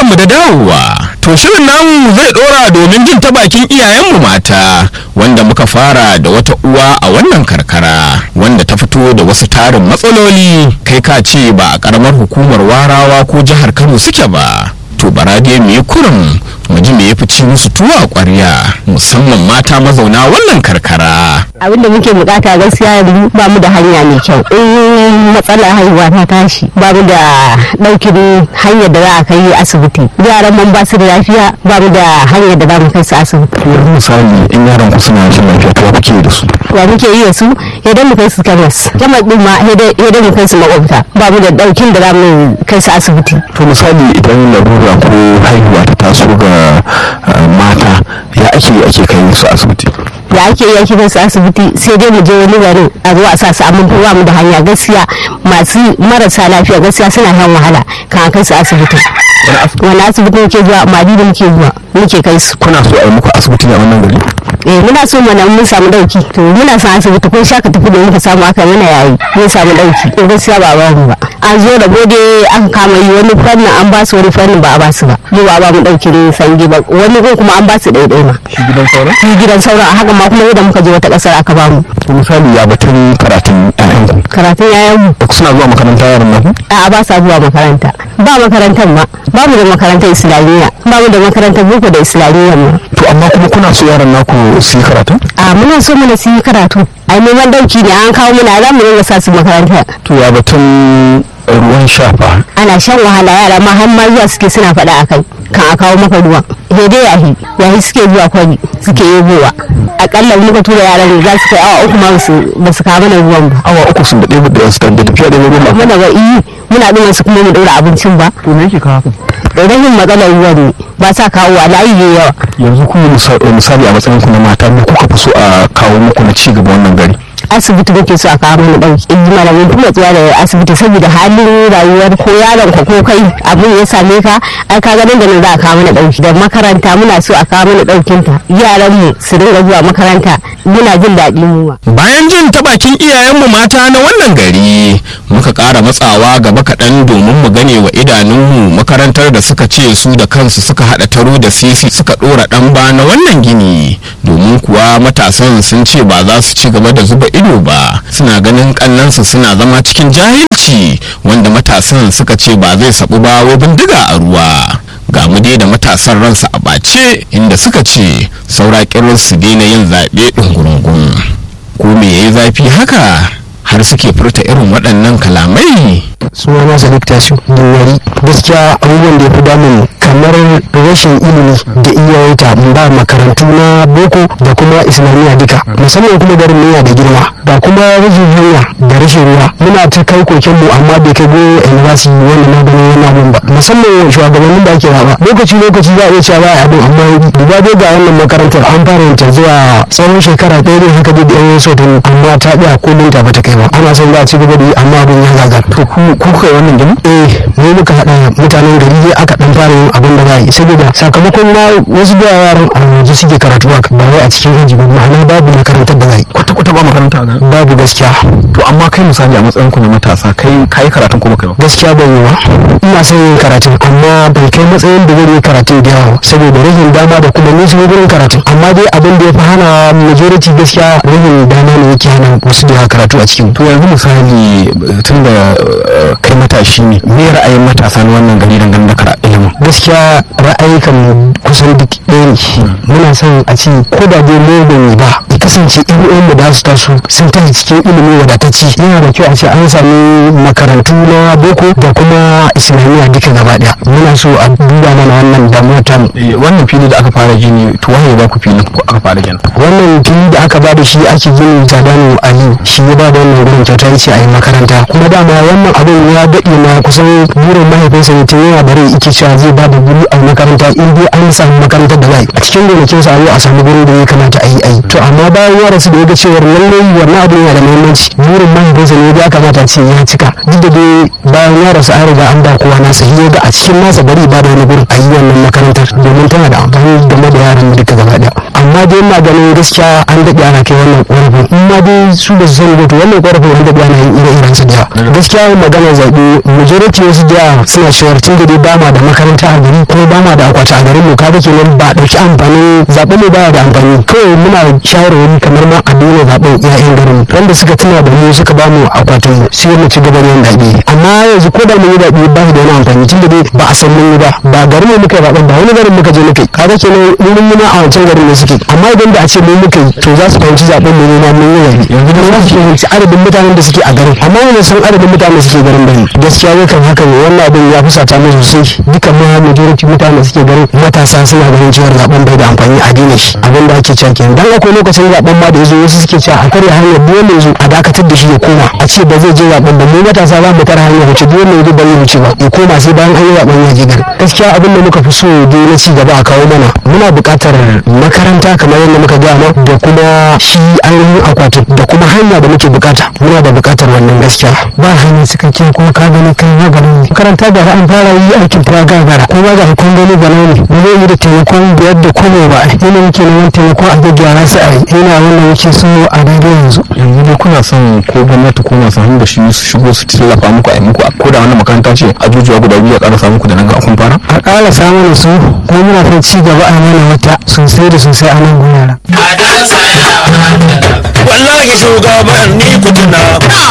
barkanmu da dawowa. To shirin namu zai dora domin jin ta bakin iyayenmu mata wanda muka fara da wata uwa a wannan karkara wanda ta fito da wasu tarin matsaloli kai ka ce ba a karamar hukumar warawa ko jihar Kano suke ba. To bara dai mu yi kurum mu ji me ya fi ci musu tuwo a ƙwarya musamman mata mazauna wannan karkara. abin da muke bukata gaskiya yanzu ba mu da hanya mai kyau in matsalar haihuwa ta tashi ba mu da daukin hanyar da za a kai asibiti yaran mun ba su da lafiya ba mu da hanyar da za mu kai su asibiti yanzu misali in yaran ku suna rashin lafiya to kuke da su wa muke yi da su idan mu kai su kemis kemis din ma idan mu kai su makwabta ba mu da daukin da za mu kai su asibiti to misali idan larura ko haihuwa ta taso ga uh, mata ya ake ake kai su asibiti da ake yi ake kai su asibiti sai dai mu je wani garin a zo a sa su amma ba mu da hanya gaskiya masu marasa lafiya gaskiya suna shan wahala kan a kai su asibiti wani asibiti muke zuwa madi da muke zuwa muke kai su kuna so a yi muku asibiti ne a wannan gari eh muna so mana mun samu dauki to muna son asibiti ko shaka tafi da muka samu aka mana yayi mun samu dauki to gaskiya ba ba mu ba an zo da gode aka kama yi wani fannin an ba su wani fannin ba a ba su ba mu ba ba mu dauki ne sange ba wani ko kuma an ba su daidai ma shi gidan sauran shi gidan sauran a haka ma kuma yadda muka je wata kasar aka ba mu to misali ya batun karatun ƴaƴanku karatun yayan mu da suna zuwa makaranta yaran nan a ba sa zuwa makaranta ba makarantar ma ba mu da makarantar islamiyya ba mu da makarantar boko da islamiyya ma to amma kuma kuna so yaran naku su yi karatu a muna so mana su yi karatu ai neman dauki ne an kawo mana za mu dinga sa su makaranta to ya batun ruwan shafa ana shan wahala yara ma har ma zuwa suke suna faɗa a kai kan a kawo maka ruwan daidai yahi yahi suke zuwa kwari suke yebowa akalla muka tura yaran za su kai awa uku ma ba su kawo mana ruwan ba awa uku sun daɗe da su da tafiya da ruwan ba muna ga iyi muna ɗin wasu kuma mu ɗaura abincin ba to me yake kawo haka rashin matsalar ruwan ne ba sa kawo wa layi ne yawa yanzu ku misali a matsayin ku na mata me kuka fi so a kawo muku na ci gaba wannan gari asibiti muke so a kawo mana dauki in ji malamin kuma tsuwa da asibiti saboda halin rayuwar ko yaron ka ko kai abin ya same ka ai ka ganin da nan za a kawo mana dauki da makaranta muna so a kawo mana daukin ta yaran mu su dinga zuwa makaranta muna jin daɗi mu Bayan jin ta bakin iyayenmu mata na wannan gari muka ƙara matsawa gaba kaɗan domin mu gane wa idanunmu makarantar da suka ce su da kansu suka haɗa taro da sisi suka ɗora ɗan ba na wannan gini domin kuwa matasan sun ce ba za su ci gaba da zuba ido ba suna ganin kannansu suna zama cikin jahilci wanda matasan suka ce ba zai sabu ba wai bindiga a ruwa ga mu dai da matasan ransa a ɓace inda suka ce saura kirin su daina yin zaɓe ɗungurungun ko me yayi zafi haka har suke furta irin waɗannan kalamai suna na sadiq tasu wari gaskiya abubuwan da ya fi damun kamar rashin ilimi da iyayenta ba makarantu na boko da kuma islamiyya duka musamman kuma garin niyya da girma da kuma rashin hanya da rashin ruwa muna ta kai koken mu amma bai kai go university wanda na gani yana mun ba musamman shugabannin da ake raba lokaci lokaci za a iya cewa ba a abin amma duba dai ga wannan makarantar an fara yin ta zuwa tsawon shekara ɗaya ne haka dai da yan so amma ta ɗaya kullum ta bata kai ba ana son za a ci gaba da yi amma abin ya gagar to ku kuka yi wannan gini eh mu muka haɗa mutanen gari dai aka ɗan fara yin abin da za a yi saboda sakamakon na wasu da yaran a waje suke karatu ba wai a cikin aji ba ma'ana babu makarantar da za a yi kwata kwata ba makaranta ga babu gaskiya to amma kai misali a matsayin ku na matasa kai kai karatun ko baka yi ba gaskiya ban yi ba ina son yin karatun amma bai kai matsayin da zan yi karatun da yawa saboda rashin dama da kuma nisan gurin karatun amma dai abin da ya fi hana majority gaskiya rashin dama ne yake hana wasu da yawa karatu a cikin to yanzu misali tun da kai matashi ne me ra'ayin matasa na wannan gari dangane da karatu ilimin gaskiya ra'ayikan kusan duk ɗaya ne muna son a ce ko da dai mu ban yi ba ya kasance yan uwan mu da su taso sun tafi cikin ilimi wadatacce yana da kyau a ce an sami makarantu na boko da kuma islamiyya duka gaba ɗaya muna so a duba mana wannan damuwar tamu wannan fili da aka fara gini to waye ba ku fili ko aka fara gini wannan fili da aka bada shi ake gini tsadanu aliyu shi ya bada wannan gurin kyauta ya ce a yi makaranta kuma dama wannan abin ya daɗe na kusan burin mahaifinsa ne tun yana da rai ike cewa zai bada guri a makaranta in dai an samu makarantar da za a cikin gonakin sa a samu gurin da ya kamata a yi a yi to amma bayan ya rasu da ya ga cewar lallai wannan abin yana da muhimmanci burin mahaifinsa ne ya kamata ce ya cika duk da dai bayan ya rasu an riga an ba kowa nasa ya ga a cikin nasa bari ba da wani gurin a yi wannan makarantar domin tana da amfani game da yaran duka gaba ɗaya amma amma dai ina ganin gaskiya an daɗe ana kai wannan ƙorafin in ma dai su ba su sani ba to wannan ƙorafin an daɗe ana yin ire-iren su da yawa gaskiya magana zaɓe majority wasu da yawa suna cewa tun da dai ba ma da makaranta a gari ko ba ma da akwati a garin mu kaga kenan ba a ɗauki amfanin zaɓe ne baya da amfani kawai muna shawarwari kamar ma a daina zaɓen 'ya'yan garin wanda suka tuna da mu suka ba mu akwatin mu sai mu ci gaba da yin zaɓe amma yanzu ko da mun yi zaɓe ba da wani amfani tun da dai ba a san mun yi ba ba garin mu muka yi zaɓen ba wani garin muka je muka yi kaga kenan mun yi ma a wancan garin ne suke amma idan da a ce mun muka yi to za su fahimci zaɓen mu ne ma mun yi zaɓe yanzu da za su fahimci adadin mutanen da suke a garin amma wani san adadin mutanen da suke garin bane gaskiya zai kan haka ne wannan abin ya fusata mu sosai dukan ma majority mutanen da suke garin matasa suna ganin cewa zaɓen bai da amfani a daina shi abin da ake cewa kenan dan akwai lokacin zaɓen ma da yazo wasu suke cewa a karya hanyar dole yazo a dakatar da shi ya koma a ce ba zai je zaɓen ba mu matasa za mu tara hanyar wuce dole yazo ba zai wuce ba ya koma sai bayan an yi zaɓen ya je gari gaskiya abin da muka fi so dai na ci gaba a kawo mana muna buƙatar makaranta kamar yadda muka gaya ma da kuma shi ainihin akwatin da kuma hanya da muke buƙata muna da buƙatar wannan gaskiya ba hanyar cikakke kuma ka gani kai ya gari ne makaranta da an fara yi aikin ta gagara ko ba ga kun gani ga ne ba zai yi da taimakon biyar da kuma ba ina muke neman taimako a gaggara sai a yi ina wannan yake so a daidai yanzu yanzu dai kuna son ko gwamnati ko masu hannu da shi su shigo su tallafa muku a yi muku ko da wannan makaranta ce ajujuwa guda biyu a ƙarasa muku da nan ga kun fara a ƙara samun su ko muna son ci gaba a mana wata sosai da sosai a nan gurara wallahi shugaban ni kutuna